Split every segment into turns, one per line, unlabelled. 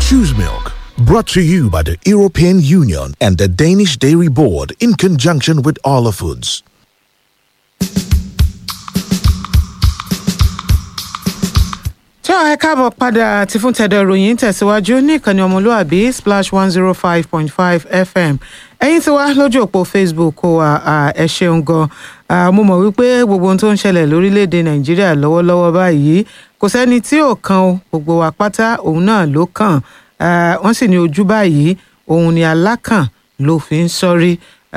Choose Milk. Brought to you by the European Union and the Danish Dairy Board in conjunction with Arla Foods.
tí ọ̀ ẹ káàbọ̀ padà tí fún tẹ̀dọ̀ ìròyìn tẹ̀síwájú ní ìkànnì ọmọlúàbí splash one zero five point five fm ẹ̀yin tí wá lójú òpó facebook kó wa ẹ ṣeun gan mo mọ̀ wípé gbogbo ohun tó ń ṣẹlẹ̀ lórílẹ̀‐èdè nàìjíríà lọ́wọ́lọ́wọ́ báyìí kò sẹ́ni tí ò kan o gbogbo wa pátá òun náà ló kàn wọ́n sì ní ojú báyìí òun ni alákàn ló fi ń sọ́rí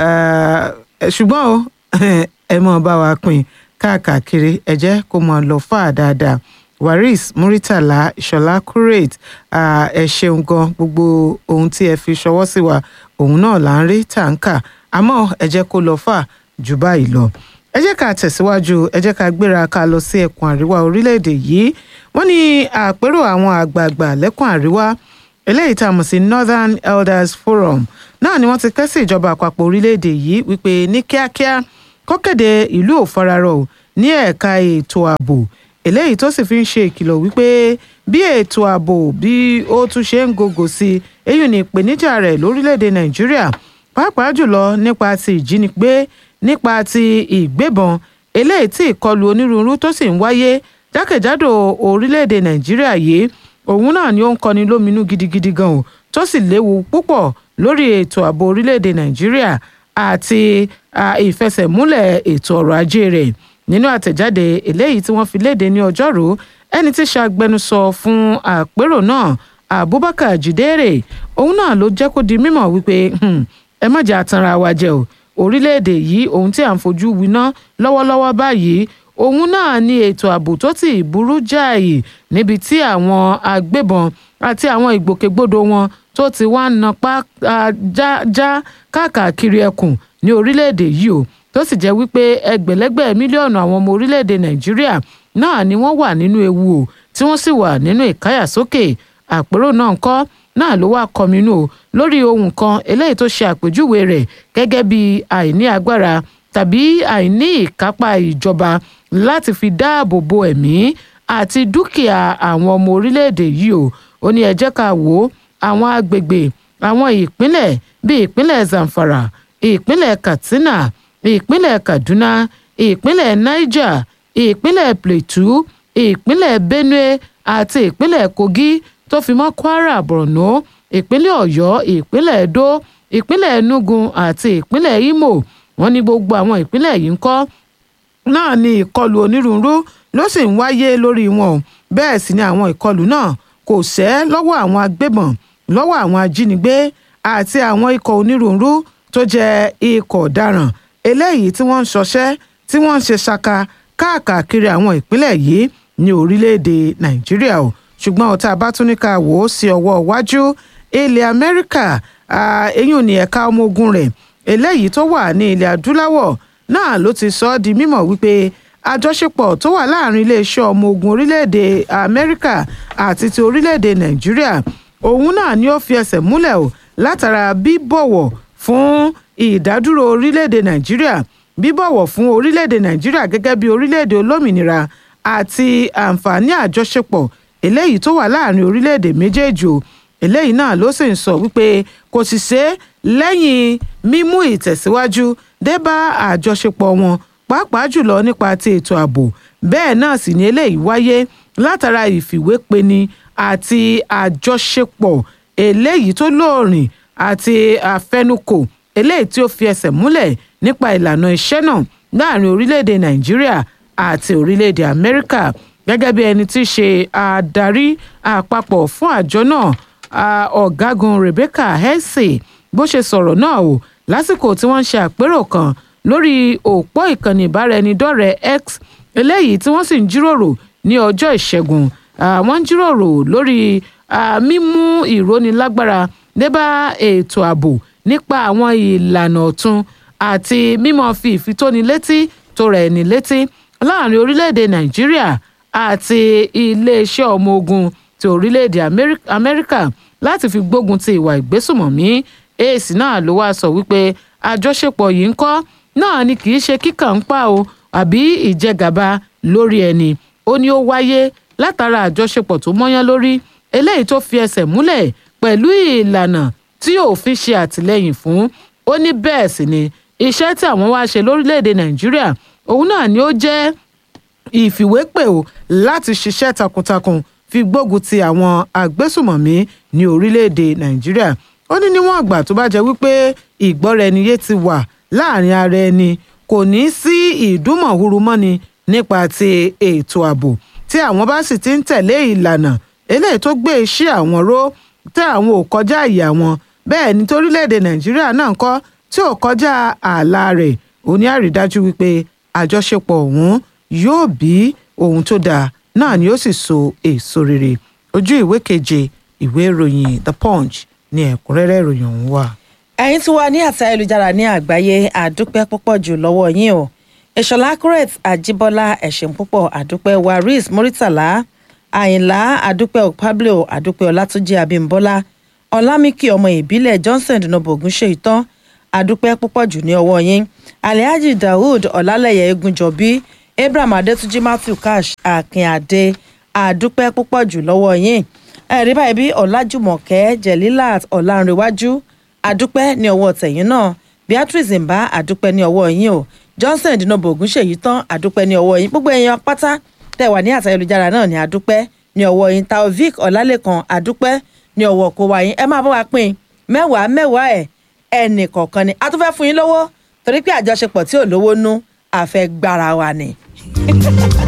ṣùgbọ́n o ẹ mọ̀ bá wa pín káàkiri ẹ jẹ́ kó mọ̀ lọ fà dáadáa waris muritala ìṣọlá curate ẹ ṣeun gan gbogbo ohun tí ẹ fi ṣọwọ́ sí wa òun náà là ń rí tàǹkà àmọ́ ẹ jẹ́ kó lọ fà jù báyìí lọ ẹ jẹ́ ká tẹ̀síwájú ẹ jẹ́ ká gbéra ká lọ sí ẹkùn àríwá orílẹ̀-èdè yìí wọ́n ní àpérò àwọn àgbààgbà lẹ́kùn àríwá eléyìí tá a mọ̀ sí northern elders forum náà ni wọ́n ti ké sí ìjọba àpapọ̀ orílẹ̀-èdè yìí wípé ní kíákíá kó kéde ìlú òfararọ̀ ní ẹ̀ka ètò ààbò eléyìí tó sì fi ń ṣe ìkìlọ̀ wípé bí ètò ààbò bí ó tún ṣe ń gògò sí i èyí ni ìpèníjà rẹ̀ lórílẹ̀‐èdè nàìjíríà pàápàá jùlọ nípa ti ìjínigbé nípa ti ìgbébọn eléyìí tí ìkọlù onírúurú tó sì ń wáyé jákèjádò orílẹ̀‐èdè nàìjíríà yìí òun náà ni ó ń kọni lóminú gidigidi gan o tó sì léwu púpọ̀ lórí ètò ààbò orílẹ̀‐èdè nàìjíríà àti ìfẹsẹ̀múlẹ̀ ètò ọrọ̀ ajé rẹ̀ nínú àtẹ̀jáde eléyìí tí wọ́n fi léde ní ọjọ́rú ẹni tí ṣàgbẹnusọ fún àpérò náà abubakar jidere òun náà ló jẹ́ kó di mímọ̀ wípé ẹ má jẹ́ àtanra wa jẹ o orílẹ̀-èdè yìí ohun tí à ń fojú winá lọ́wọ́lọ́wọ́ báyìí òun náà ní ètò ààbò tó ti burú jáì níbi tí àwọn agbébọn àti àwọn ìgbòkègbodò wọn tó ti wá ń napá já káàkiri ẹkùn ní orílẹ̀-èdè yìí o tó sì jẹ́ wípé ẹgbẹ̀lẹ́gbẹ̀ mílíọ̀nù àwọn ọmọ orílẹ̀-èdè nàìjíríà náà ni wọ́n wà nínú ewu o tí wọ́n sì wà nínú ìkáyàsókè àpérò náà ńkọ́ náà ló wá kọminú o lórí ohun kan eléyìí tó ṣe àpèjúwe rẹ̀ gẹ́gẹ́ bí àìní agbára tàbí àìní ìkápá ìjọba láti fi dáàbò bo ẹ̀mí àti dúkìá àwọn ọmọ orílẹ̀-èdè yìí o ó ní ẹ jẹ́ ká wò ó àwọn agbègbè àwọn ìpínlẹ̀ bíi ìpínlẹ̀ zamfara ìpínlẹ̀ katsina ìpínlẹ̀ kaduna ìpínlẹ̀ niger ìpínlẹ̀ plateau ìpínlẹ̀ benue àti ìpínlẹ̀ kogi tó fi mọ́ kwara borno ìpínlẹ̀ ọ̀yọ́ ìpínlẹ̀ edo ìpínlẹ̀ enugu àti ìpínlẹ̀ imo wọ́n ní gbogbo àwọn ìpínlẹ̀ yìí ń kọ́ náà ni ìkọlù onírúurú ló sì ń wáyé lórí wọn bẹ́ẹ̀ sì ni àwọn ìkọlù náà kò sẹ́ lọ́wọ́ àwọn agbébọn lọ́wọ́ àwọn ajínigbé àti àwọn ikọ̀ onírúurú tó jẹ́ ikọ̀ ọ̀daràn eléyìí tí wọ́n ń ṣọṣẹ́ tí wọ́n ń ṣe ṣaka káàkiri àwọn ìpínlẹ̀ yìí ní orílẹ̀-èdè nàìjíríà o ṣùgbọ́n ọ̀tá bá tún ní ká wò ó sí ọwọ́ iwájú ilẹ̀ amẹ́ríkà eyín ní ẹ̀ka ọmọ ogun rẹ̀ eléyìí tó wà ní ilẹ̀ adúláwọ̀ náà ló ti sọ ọ́ di mímọ̀ wípé àjọṣepọ̀ tó wà láàrin iléeṣẹ́ ọmọ ogun orílẹ̀-èdè amẹ́ríkà àti ti orílẹ̀-èdè nàìjíríà òun náà ni ó fi ẹsẹ̀ múlẹ̀ o látara bíbọ̀wọ̀ fún ìdádúró orílẹ̀-èdè nàìjíríà bíbọ̀wọ̀ fún orílẹ̀-èdè nàìjíríà gẹ́gẹ́ bí orílẹ̀-èdè olómìnira àti àǹfààní àjọṣepọ̀ eléyìí tó wà láàrin orílẹ̀-èdè méjèèjì o eléyìí náà ló sì ń sọ wípé kò sì ṣe lẹ́yìn mímú ìtẹ̀síwájú dé bá àjọṣepọ̀ wọn pàápàá jùlọ nípa ti ètò ààbò bẹ́ẹ̀ náà sì ni eléyìí wáyé látara ìfìwépeni àti àjọṣepọ̀ eléyìí tó lóòrìn àti àfẹnukò eléyìí tí ó fi ẹsẹ̀ múlẹ̀ nípa ìlànà iṣẹ́ náà láàrin orílẹ̀-èdè nàìjíríà àti orílẹ̀-èdè amẹ́ríkà gẹ́gẹ́ bí ẹni tí í ṣe adarí àpapọ̀ fún àjọ náà ọ̀gágun rebecca hesse bó ṣe sọ̀rọ̀ náà o lásìkò tí wọ́n ń ṣe àpérò kan lórí òpó ìkànnì ìbáraẹnidọ́rẹ̀ẹ́ x eléyìí tí wọ́n sì ń jíròrò ní ọjọ́ ìṣẹ́gun wọ́n ń jíròrò lórí mímú ìrónilágbára débá ètò ààbò nípa àwọn ìlànà ọ̀tun àti mímọ́ fi ìfitónilétí tó rẹ̀ ní létí láàrin orílẹ̀-èdè nàìjíríà àti iléeṣẹ́ ọmọ ogun ti orílẹ̀-èdè amẹ́ríkà láti fi gbógun ti ìwà ìgbésùmọ̀mí èsì náà ló wá sọ wípé àjọṣepọ̀ yìí ń kọ́ náà ni kì í ṣe kíkàn ń pa o àbí ìjẹgàba lórí ẹni ó ní ó wáyé látara àjọṣepọ̀ tó mọ́yán lórí eléyìí tó fi ẹsẹ̀ múlẹ̀ pẹ̀lú ìlànà tí òfin ṣe àtìlẹ́yìn fún ó ní bẹ́ẹ̀ sì ni iṣẹ́ tí àwọn wá ṣe lórílẹ̀‐èdè nàìjíríà òun náà ni ó jẹ́ ìfìwépè o láti ṣiṣẹ́ takuntakun fi gbógun ti àwọn agbésùmọ̀mí ní orílẹ̀‐èdè nàìjíríà ó ní níwọ̀n àgbà tó bá jẹ́ wípé ìgbọ́ra-ẹniyé ti wà láàrin ara ẹni kò ní sí ìdúmọ̀húrú mọ́ni nípa ti ètò ààbò tí àwọn bá sì ti ń tẹ̀lé ìlànà eléyìí tó gbé iṣẹ́ àwọn ró tẹ́ àwọn ò kọjá àyè àwọn bẹ́ẹ̀ ni torílẹ̀-èdè nàìjíríà náà kọ́ tí ò kọjá ààlà rẹ̀ ó ní àrídájú wípé àjọṣepọ̀ ọ̀hún yóò bí ohun tó dáa náà ni ó sì so èso rere ojú ìwé keje ìwé ìròyìn the punch ní ẹ̀kúnrẹ́rẹ́ ìròyìn ọ̀hún wà.
ẹ̀yin tí wà ní àti ayélujára ní àgbáyé àdúpẹ́ púpọ̀ jù lọ́wọ́ yín o ìṣọ̀lá accurate àjíbọ́lá ẹ̀ṣẹ̀ púpọ̀ àdúpẹ́ waris muritala àyìnlá àdúpẹ́ pablo àdúpẹ́ ọlátúnjì abímbọ́lá ọlámìkì ọmọ ìbílẹ̀ johnson dùnàbọ̀ ògúnṣe ìtàn àdúpẹ́ púpọ̀ jù ní ọwọ́ yín alhaji daoud ọlálẹ̀yẹ egunjọbí abraham adétúnjì matthew cash akínadé àdúpẹ́ púpọ̀ jù lọ́wọ́ yín ẹ̀rí báyìí bí ọ̀làjùmọ̀kẹ́ jẹ̀lílàt ọ̀làǹrẹ̀wájú àdúpẹ́ ní ọwọ́ tẹ̀yìn náà beatrice mbà àdúpẹ́ ní ọwọ́ yín o johnson dinobo ogunṣèyí tán àdúpẹ́ ní ọwọ́ yín gbogbo èèyàn pátá tẹ̀ wà ní àtayélujára náà ní àdúpẹ́ ní ọwọ́ yín taovic ọ̀làlẹ́kan àdúpẹ́ ní ọwọ́ kó wa yín ẹ máa bá wa pín mẹ́wàá mẹ́wàá ẹ̀ ẹnì kọ̀ọ̀kan ni a tún fẹ́ fún yín lówó torí pé àjọṣepọ̀ tí ò lówó nú àfẹ́ gbára wa ni.